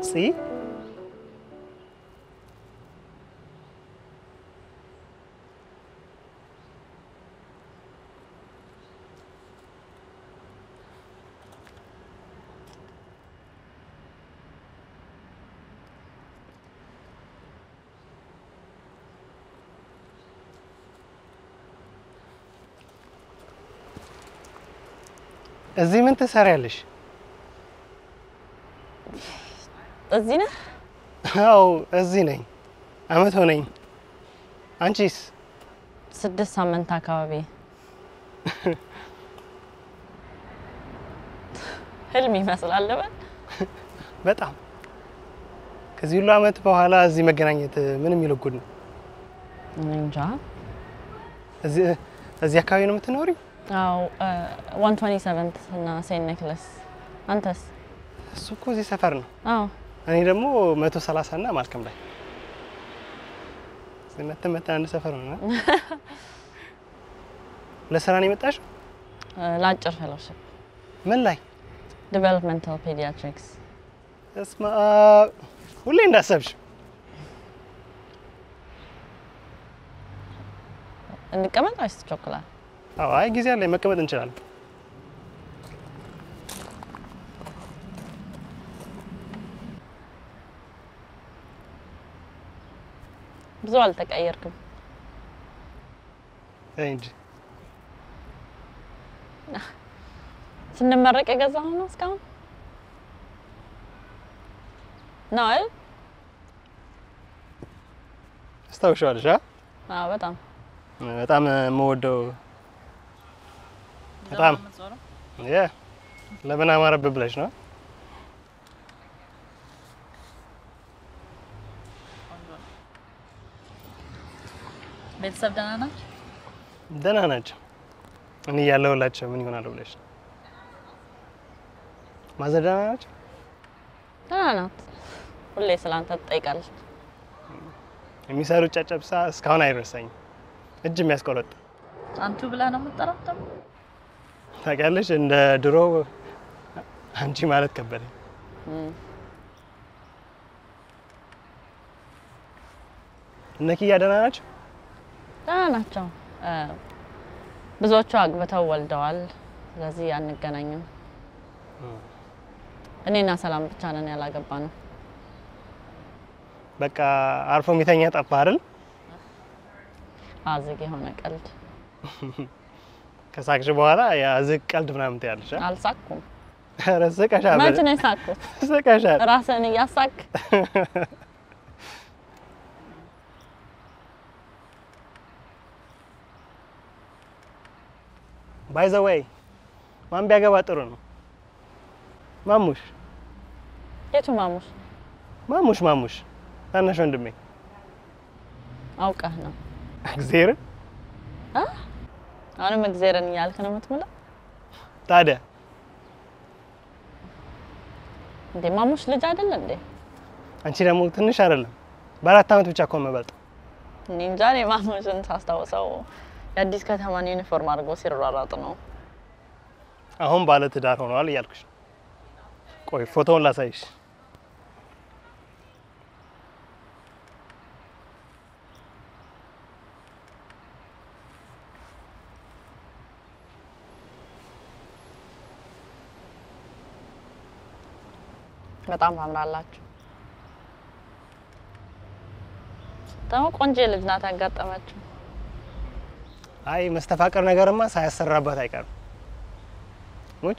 ፂ እዚህ ምን ትሰሪያለሽ? እዚህ ነህ? አዎ እዚህ ነኝ። አመት ሆነኝ። አንቺስ? ስድስት ሳምንት አካባቢ ህልም ይመስላል በል በጣም ከዚህ ሁሉ አመት በኋላ እዚህ መገናኘት ምን የሚለው ጉድ ነው። እኔ እንጃ። እዚህ እዚህ አካባቢ ነው የምትኖሪው? አዎ ዋን ትዌንቲ ሰቨንት እና ሴንት ኔክለስ። አንተስ? እሱ እኮ እዚህ ሰፈር ነው። አዎ እኔ ደግሞ መቶ ሰላሳ እና ማልከም ላይ መተን መተን አንድ ሰፈር ነው። ለስራ ነው የመጣሽው? ለአጭር ፌሎሺፕ ምን ላይ? ዲቨሎፕመንታል ፔዲያትሪክስ። እስማ ሁሌ እንዳሰብሽ እንቀመጥ ወይስ ትቸኩላል? አዎ፣ አይ ጊዜ አለ፣ መቀመጥ እንችላለን። ብዙ አልተቀየርክም። ተይ እንጂ ስንመረቅ የገዛኸው ነው እስካሁን ነው አይደል? አስታውሻለሽ? አ አዎ በጣም በጣም የምወደው በጣም የ ለምን አማረብህ ብለሽ ነው? ቤተሰብ ደህና ናቸው? ደህና ናቸው። እኔ እያለሁላቸው ምን ይሆናሉ ብለሽ ነው? ማዘር ደህና ናቸው? ደህና ናት። ሁሌ ስለአንተ ትጠይቃለች። የሚሰሩት ጨጨብሳ እስካሁን አይረሳኝም። እጅ የሚያስቆረጥ አንቱ ብላ ነው የምትጠራት ደግሞ? ታውቂያለሽ፣ እንደ ድሮ አንቺ ማለት ከበደኝ። እም፣ እነ ኪያ ደህና ናቸው? ደህና ናቸው። እ፣ ብዙዎቹ አግብተው ወልደዋል። ስለዚህ አንገናኝም። እኔና ሰላም ብቻ ነን ያላገባ ነው። በቃ አርፎ የሚተኛ ጠፋ አይደል? አዝግ የሆነ ቀልድ ከሳቅሽ በኋላ ያ ዝቅ ቀልድ ምናምን ትያለሽ። አ? አልሳኩም። ኧረ ስቀሻል፣ መች ነው የሳቅኩት? ስቀሻል። ራስህን እያሳቅ ባይ ዘ ወይ ማን ቢያገባ ጥሩ ነው? ማሙሽ የቱ ማሙሽ ማሙሽ ማሙሽ ታናሽ ወንድሜ አውቀህ ነው? እግዚአብሔርን አ? አሁንም እግዜርን እያልክ ነው የምትምለው ታዲያ እንዴ? ማሙሽ ልጅ አይደለ እንዴ? አንቺ ደግሞ ትንሽ አይደለም በአራት ዓመት ብቻ እኮ መበልጥ እኔ እንጃ። እኔ ማሙሽን ሳስታውሰው የአዲስ ከተማን ዩኒፎርም አድርጎ ሲሯሯጥ ነው። አሁን ባለ ትዳር ሆነዋል እያልኩሽ ነው። ቆይ ፎቶውን ላሳይሽ። በጣም ታምራላችሁ። ደግሞ ቆንጆ ልጅ ናት ያጋጠመችው። አይ መስተፋቀር ነገርማ ሳያሰራባት አይቀርም። ሙች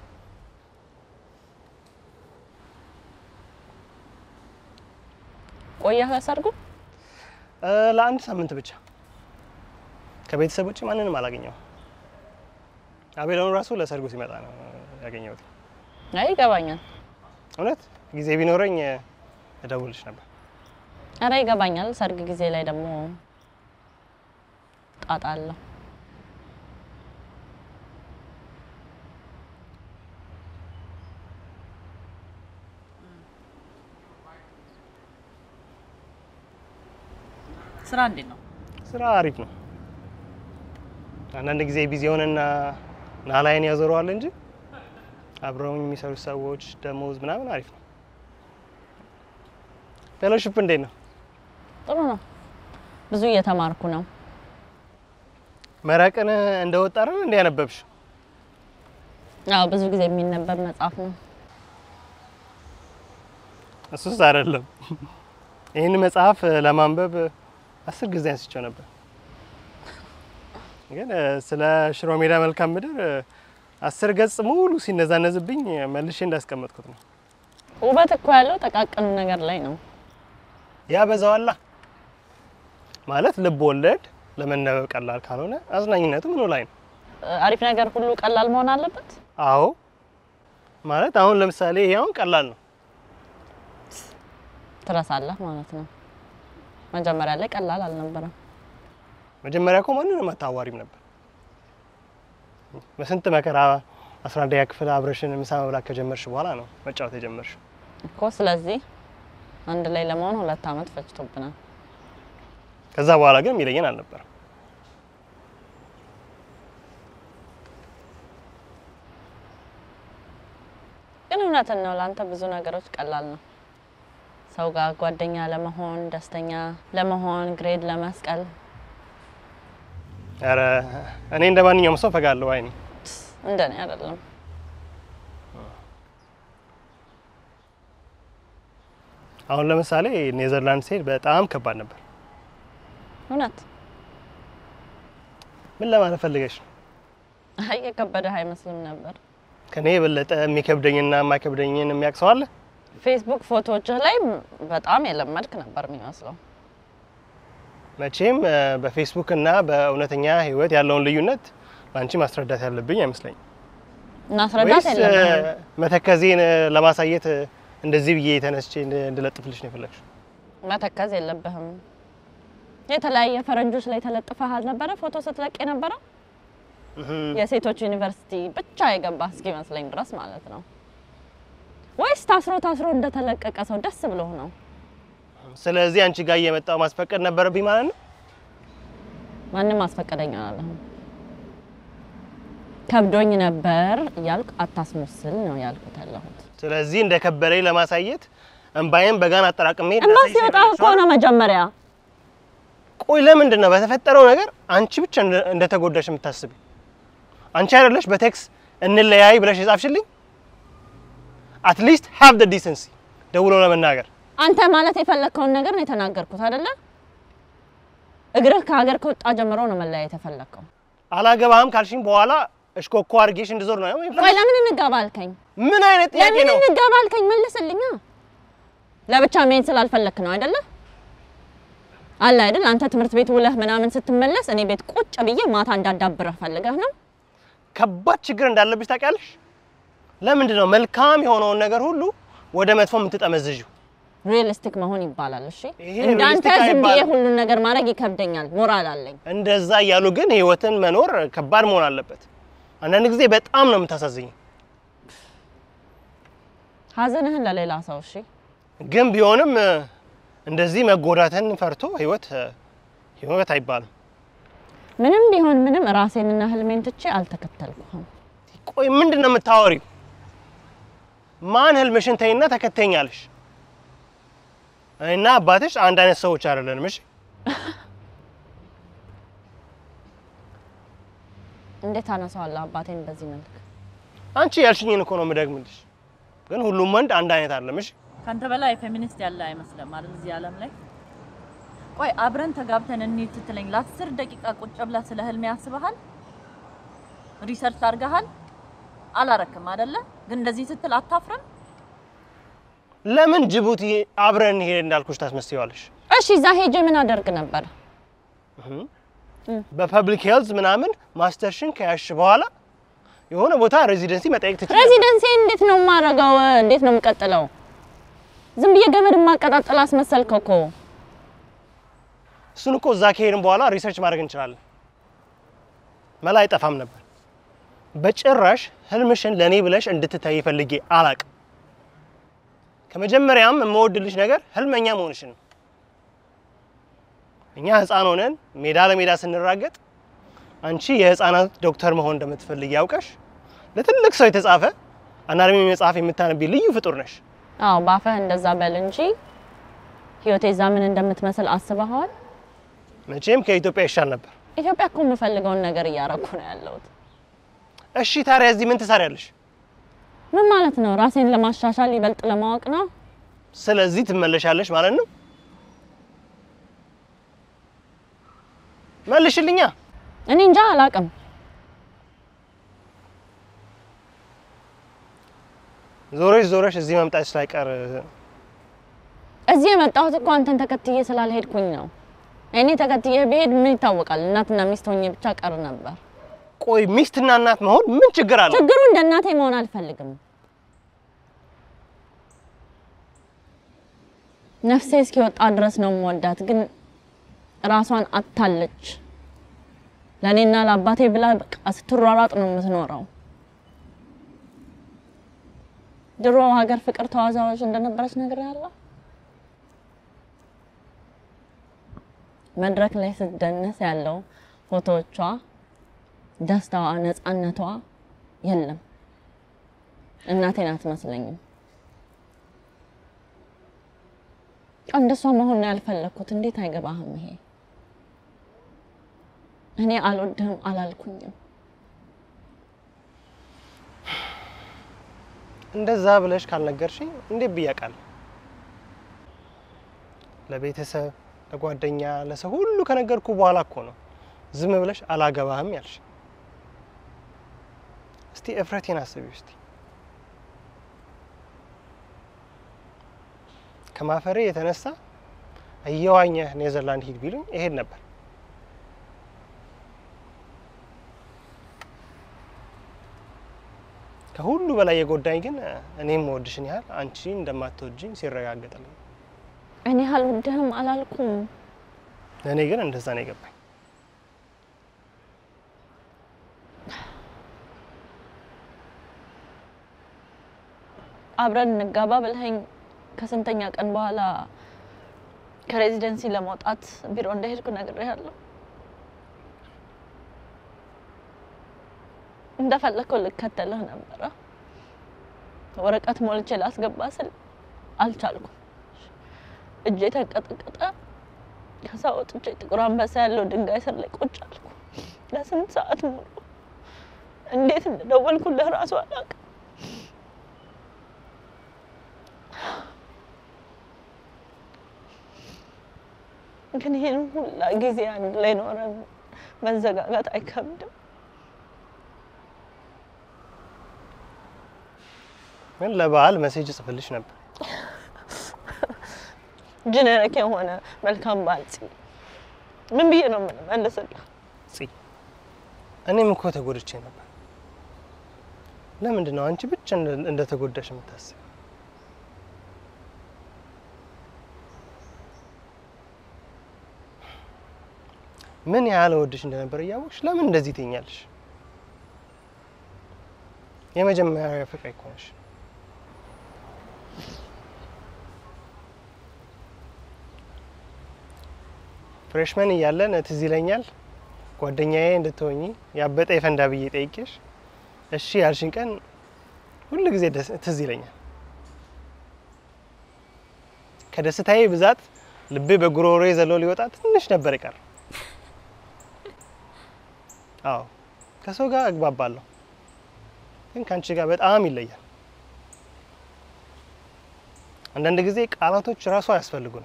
ቆየህ ለሰርጉ? እ፣ ለአንድ ሳምንት ብቻ ከቤተሰብ ውጭ ማንንም አላገኘው። አቤላውን ራሱ ለሰርጉ ሲመጣ ነው ያገኘሁት። አይ ይገባኛል። እውነት ጊዜ ቢኖረኝ እ፣ እደውልሽ ነበር። አረ ይገባኛል። ሰርግ ጊዜ ላይ ደግሞ ጣጣ አለው። ስራ እንዴት ነው? ስራ አሪፍ ነው። አንዳንድ ጊዜ ቢዚ የሆነና ናላይን ያዞረዋል እንጂ አብረውኝ የሚሰሩት ሰዎች ደሞዝ ምናምን አሪፍ ነው። ፌሎሺፕ እንዴት ነው? ጥሩ ነው። ብዙ እየተማርኩ ነው። መረቅን እንደወጣ አይደል እንደ ያነበብሽ? አዎ ብዙ ጊዜ የሚነበብ መጽሐፍ ነው። እሱስ አይደለም። ይህን መጽሐፍ ለማንበብ አስር ጊዜ አንስቼው ነበር፣ ግን እ፣ ስለ ሽሮ ሜዳ መልካም ምድር እ፣ አስር ገጽ ሙሉ ሲነዛነዝብኝ መልሼ እንዳስቀመጥኩት ነው። ውበት እኮ ያለው ጠቃቅኑ ነገር ላይ ነው። ያበዛዋላ ማለት ልብ ወለድ ለመነበብ ቀላል ካልሆነ አዝናኝነቱ ምኑ ላይ ነው? አሪፍ ነገር ሁሉ ቀላል መሆን አለበት። አዎ ማለት አሁን ለምሳሌ ይሄ አሁን ቀላል ነው። ትረሳለህ ማለት ነው። መጀመሪያ ላይ ቀላል አልነበረም። መጀመሪያ እኮ ማንንም አታዋሪም ነበር። በስንት መከራ አስራ አንደኛ ክፍል አብረሽን ምሳ መብላት ከጀመርሽ በኋላ ነው መጫወት የጀመርሽ። እኮ ስለዚህ አንድ ላይ ለመሆን ሁለት ዓመት ፈጅቶብናል። ከዛ በኋላ ግን የሚለየን አልነበረም። ግን እውነትን ነው፣ ለአንተ ብዙ ነገሮች ቀላል ነው። ሰው ጋር ጓደኛ ለመሆን፣ ደስተኛ ለመሆን፣ ግሬድ ለመስቀል ኧረ እኔ እንደ ማንኛውም ሰው ፈጋለሁ። አይኔ እንደኔ አይደለም። አሁን ለምሳሌ ኔዘርላንድ ስሄድ በጣም ከባድ ነበር። እውነት ምን ለማለት ፈልገሽ ነው? አይ የከበደህ አይመስልም ነበር። ከኔ የበለጠ የሚከብደኝና የማይከብደኝን የሚያውቅ ሰው አለ? ፌስቡክ ፎቶዎችህ ላይ በጣም የለመድክ ነበር የሚመስለው። መቼም እ፣ በፌስቡክ እና በእውነተኛ ሕይወት ያለውን ልዩነት ለአንቺ ማስረዳት ያለብኝ አይመስለኝም። እናስረዳት ወይስ የለብህም። እ፣ መተከዜን እ፣ ለማሳየት እ፣ እንደዚህ ብዬ ተነስቼ እንድ- እንድለጥፍልሽ ነው የፈለግሽው? መተከዝ የለብህም። የተለያየ ፈረንጆች ላይ ተለጥፈህ አልነበረ ፎቶ ስትለቅ የነበረው እህም። የሴቶች ዩኒቨርሲቲ ብቻ የገባ እስኪመስለኝ ድረስ ማለት ነው። ወይስ ታስሮ ታስሮ እንደተለቀቀ ሰው ደስ ብሎ ነው? ስለዚህ አንቺ ጋር እየመጣው ማስፈቀድ ነበረብኝ ማለት ነው። ማንም አስፈቀደኝ አላለህም። ከብዶኝ ነበር እያልኩ አታስመስል ነው ያልኩት ያለሁት። ስለዚህ እንደ ከበደኝ ለማሳየት እንባዬን በጋን አጠራቅሜ እንባ ላሳይሽ ሲወጣ የፈለግሽው እኮ ነው መጀመሪያ። ቆይ ለምንድን ነው በተፈጠረው ነገር አንቺ ብቻ እንደ- እንደተጎዳሽ የምታስቢ? አንቺ አይደለሽ በቴክስ እንለያይ ብለሽ የጻፍሽልኝ? አትሊስት ሃቭ ደ ዲሰንሲ ደውሎ ለመናገር አንተ ማለት የፈለግከውን ነገር ነው የተናገርኩት አይደለ? እግርህ ከሀገር ከወጣ ጀምሮ ነው መለያየት የፈለግከው። አላገባህም ካልሽኝ በኋላ እሽኮኮ አድርጌሽ እንድዞር ነው የፈለግሽው? ቆይ ለምን እንጋባ አልከኝ? ምን አይነት ጥያቄ ለምን ነው? እንጋባ አልከኝ? መልስልኛ። ለብቻ መሄድ ስላልፈለክ ነው አይደለ? አለ አይደል? አንተ ትምህርት ቤት ውለህ ምናምን ስትመለስ እኔ ቤት ቁጭ ብዬ ማታ እንዳዳብረህ ፈልገህ ነው። ከባድ ችግር እንዳለብሽ ታውቂያለሽ? ለምንድን ነው መልካም የሆነውን ነገር ሁሉ ወደ መጥፎ የምትጠመዝዥው? ሪalistic መሆን ይባላል። እሺ ይሄ እንዳንተ realistic ዝም ብዬ አይባልም። ሁሉን ነገር ማድረግ ይከብደኛል። ሞራል አለኝ። እንደዛ እያሉ ግን ህይወትን መኖር ከባድ መሆን አለበት። አንዳንድ ጊዜ በጣም ነው የምታሳዝኝ። ሀዘንህን ለሌላ ሰው እሺ ግን ቢሆንም እ፣ እንደዚህ መጎዳትን ፈርቶ ህይወት እ፣ ህይወት አይባልም። ምንም ቢሆን ምንም ራሴንና ህልሜን ትቼ አልተከተልኩህም። ቆይ ምንድን ነው የምታወሪው? ማን ህልምሽን ተይና ተከተኛለሽ? እና አባትሽ አንድ አይነት ሰዎች አይደለንም። እሺ እንዴት አነሳዋለሁ አባቴን በዚህ መልክ? አንቺ ያልሽኝን እኮ ነው የምደግምልሽ። ግን ሁሉም ወንድ አንድ አይነት አይደለም። እሺ ከአንተ በላይ ፌሚኒስት ያለ አይመስልም አይደል? እዚህ ዓለም ላይ ቆይ አብረን ተጋብተን እንሂድ ስትለኝ ለአስር ደቂቃ ቁጭ ብለህ ስለ ህልሜ ያስበሃል? ሪሰርች አድርገሃል? አላረክም አይደለ? ግን እንደዚህ ስትል አታፍርም? ለምን ጅቡቲ አብረን ሄድ እንዳልኩሽ ታስመስይዋለሽ? እሺ እዛ ሄጄ ምን አደርግ ነበር? በፐብሊክ ሄልዝ ምናምን ማስተርሽን ከያሽ በኋላ የሆነ ቦታ ሬዚደንሲ መጠየቅ ትችላለሽ። ሬዚደንሲ እንዴት ነው የማደርገው? እንዴት ነው የምቀጥለው? ዝም ብዬ ገመድ ማቀጣጠል አስመሰልከው እኮ። እሱን እኮ እዛ ከሄድን በኋላ ሪሰርች ማድረግ እንችላለን። መላ አይጠፋም ነበር። በጭራሽ ህልምሽን ለእኔ ብለሽ እንድትታይ ፈልጌ አላቅም። ከመጀመሪያም የምወድልሽ ነገር ህልመኛ መሆንሽን ነው። እኛ ህፃን ሆነን ሜዳ ለሜዳ ስንራገጥ አንቺ የህፃናት ዶክተር መሆን እንደምትፈልጊ ያውቀሽ ለትልቅ ሰው የተጻፈ አናርሚ መጽሐፍ የምታነቢ ልዩ ፍጡር ነሽ። አዎ ባፈህ እንደዛ በል እንጂ ህይወቴ እዛ ምን እንደምትመስል አስበኸዋል? መቼም ከኢትዮጵያ ይሻል ነበር። ኢትዮጵያ እኮ የምፈልገውን ነገር እያረኩ ነው ያለሁት። እሺ ታዲያ እዚህ ምን ትሰሪያለሽ? ምን ማለት ነው? ራሴን ለማሻሻል ይበልጥ ለማወቅ ነው። ስለዚህ ትመለሻለሽ ማለት ነው? መልሽልኛ። እኔ እንጃ አላቅም። ዞረሽ ዞረሽ እዚህ መምጣት ስላይቀር እዚህ የመጣሁት እኮ አንተን ተከትዬ ስላልሄድኩኝ ነው። እኔ ተከትዬ ብሄድ ምን ይታወቃል? እናትና ሚስት ሆኜ ብቻ ቀር ነበር። ቆይ ሚስትና እናት መሆን ምን ችግር አለው? ችግሩ እንደ እናቴ መሆን አልፈልግም። ነፍሴ እስኪወጣ ድረስ ነው የምወዳት፣ ግን ራሷን አታለች። ለእኔና ለአባቴ ብላ በቃ ስትሯሯጥ ነው የምትኖረው። ድሮ ሀገር ፍቅር ተዋዛዋዥ እንደነበረች ነገር ያለ መድረክ ላይ ስትደነስ ያለው ፎቶዎቿ፣ ደስታዋ፣ ነፃነቷ የለም። እናቴን አትመስለኝም። እንደሷ መሆን ነው ያልፈለግኩት። እንዴት አይገባህም? ይሄ እኔ አልወድህም አላልኩኝም። እንደዛ ብለሽ ካልነገርሽኝ እንዴት ብዬ አውቃለሁ? ለቤተሰብ፣ ለጓደኛ፣ ለሰው ሁሉ ከነገርኩ በኋላ እኮ ነው ዝም ብለሽ አላገባህም ያልሽ። እስቲ እፍረቴን አስቢ እስቲ። ከማፈሬ የተነሳ እየዋኘህ ኔዘርላንድ ሂድ ቢሉኝ እሄድ ነበር። ከሁሉ በላይ የጎዳኝ ግን እኔም ወድሽን ያህል አንቺ እንደማትወጂኝ ሲረጋገጥልኝ፣ እኔ አልወድህም አላልኩም። ለእኔ ግን እንደዛ ነው የገባኝ። አብረን እንጋባ ብለኸኝ ከስንተኛ ቀን በኋላ ከሬዚደንሲ ለመውጣት ቢሮ እንደሄድኩ ነግሬሃለሁ። እንደፈለከው ልከተልህ ነበረ። ወረቀት ሞልቼ ላስገባ ስል አልቻልኩም። እጄ ተንቀጠቀጠ። ከዛ ወጥቼ ጥቁር አንበሳ ያለው ድንጋይ ስር ላይ ቁጭ አልኩ ለስንት ሰዓት ሙሉ። እንዴት እንደደወልኩልህ ራሱ አላውቅም። ግን ይህን ሁላ ጊዜ አንድ ላይ ኖረን መዘጋጋት አይከብድም? ግን ለበዓል መሴጅ ጽፍልሽ ነበር። ጀነሪክ የሆነ መልካም በዓል ፂ ምን ብዬ ነው የምንመልስልህ? ፂ እኔም እኮ ተጎድቼ ነበር። ለምንድን ነው አንቺ ብቻ እንደ- እንደተጎዳሽ የምታስብ? ምን ያህል ወድሽ እንደነበር እያወቅሽ ለምን እንደዚህ ትኛለሽ? የመጀመሪያ ፍቅሬ እኮ ነሽ። ፍሬሽመን እያለን ትዝ ይለኛል ጓደኛዬ እንድትሆኚ ያበጠ የፈንዳ ብዬ ጠይቄሽ እሺ ያልሽን ቀን ሁል ጊዜ ደስ- ትዝ ይለኛል። ከደስታዬ ብዛት ልቤ በጉሮሮዬ ዘሎ ሊወጣ ትንሽ ነበር ይቀር። አዎ ከሰው ጋር እግባባለሁ፣ ግን ከአንቺ ጋር በጣም ይለያል። አንዳንድ ጊዜ ቃላቶች ራሱ አያስፈልጉንም።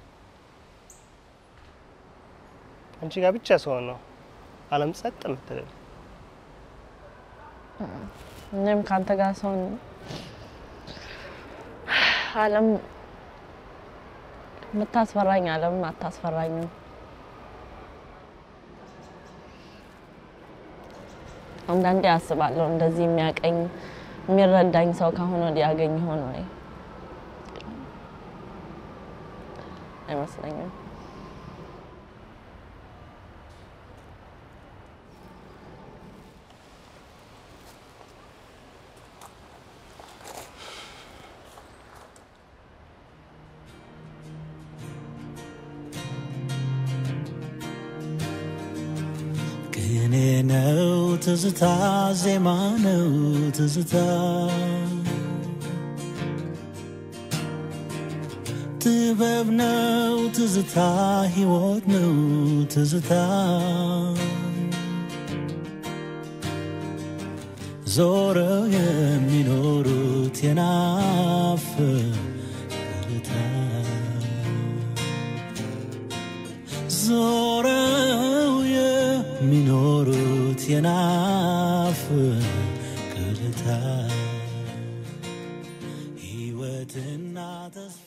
አንቺ ጋር ብቻ ስሆን ነው ዓለም ጸጥ የምትልል። እኔም ከአንተ ጋር ሰውን ዓለም የምታስፈራኝ ዓለም አታስፈራኝም። አንዳንዴ አስባለሁ እንደዚህ የሚያቀኝ የሚረዳኝ ሰው ካሁን ወዲህ ያገኝ ሆኖ ወይ አይመስለኝም። ቅኔ ነው ትዝታ፣ ዜማ ነው ትዝታ፣ ጥበብ ነው ትዝታ ሕይወት ነው ትዝታ ዞረው የሚኖሩት የናፍቅታ ዞረው የሚኖሩት የናፍቅታ ሕይወትና ተስፋ